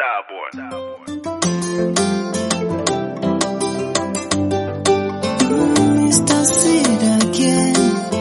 Mr. Sid again.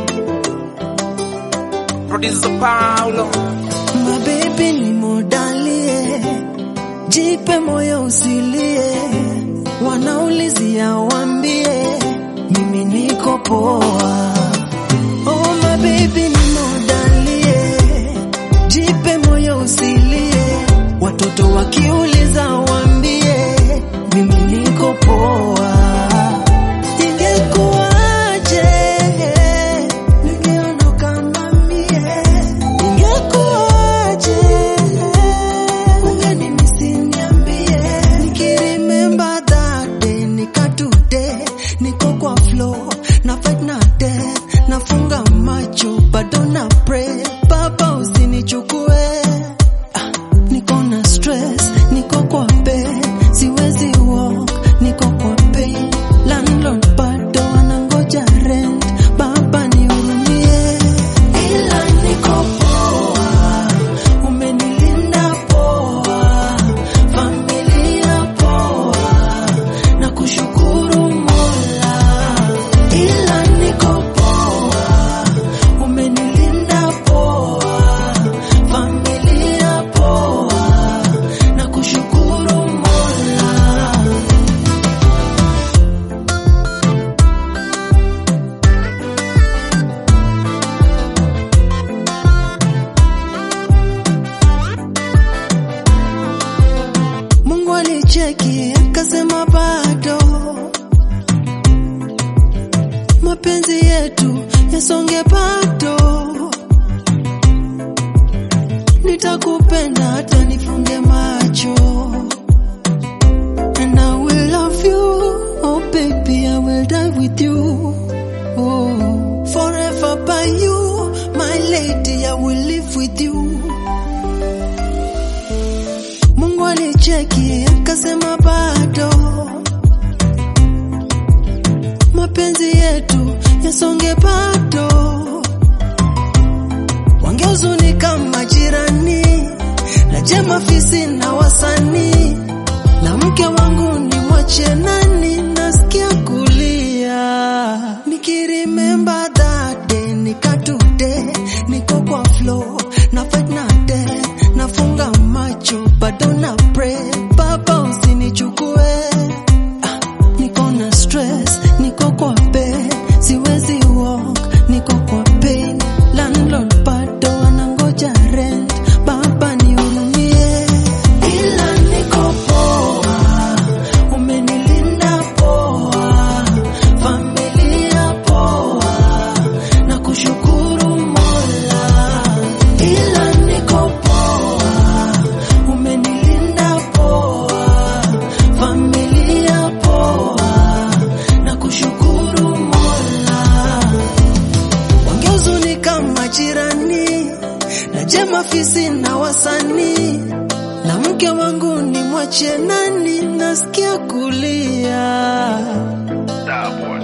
Producer Paulo. My baby ni modalie, jipe moyo usilie, wanaulizia wambie, mimi niko poa. Oh my baby ni modalie, jipe moyo usilie, watoto wakiuliza wambie, mimi niko poa. Ingekuwaje ningeondoka mamie, ingekuwaje ungenimisi niambie, nikiremember that day nika today, niko kwa flow na fight na death, nafunga macho bado na pray, baba usinichukue Ah, niko na stress, niko kwa bed, siwezi walk, niko kwa pain. Landlord bado anangoja rent, baba nihurumie, ila niko poa, umenilinda poa, familia poa, na kushukuru Mola, ila niko poa, umenilinda poa, familia poa, na kushukuru Mola. Mungu alicheki akasema bado mapenzi yetu yasonge bado, nitakupenda hata nifunge macho and I will love you oh baby I will die with you oh forever by you my lady I will live with you Mungu alicheki akasema bado mapenzi yetu yasonge bado, wangehuzunika majirani na jema fisi na wasanii na mke wangu ni mwache nani, nasikia kulia nikirimember that day, nika today niko kwa flow na fight na death, nafunga macho bado na pray, baba usinichukue Ah, niko na stress, niko kwa bed, siwezi walk, niko kwa pain. Landlord bado anangoja rent, baba nihurumie, ila niko poa, umenilinda poa, familia poa, na kushukuru Mola, ila niko poa, umenilinda poa, familia poa, na kushukuru Mola wangehuzunika majirani na jema fisi na wasanii na mke wangu ni mwache nani, nasikia kulia. Starboy.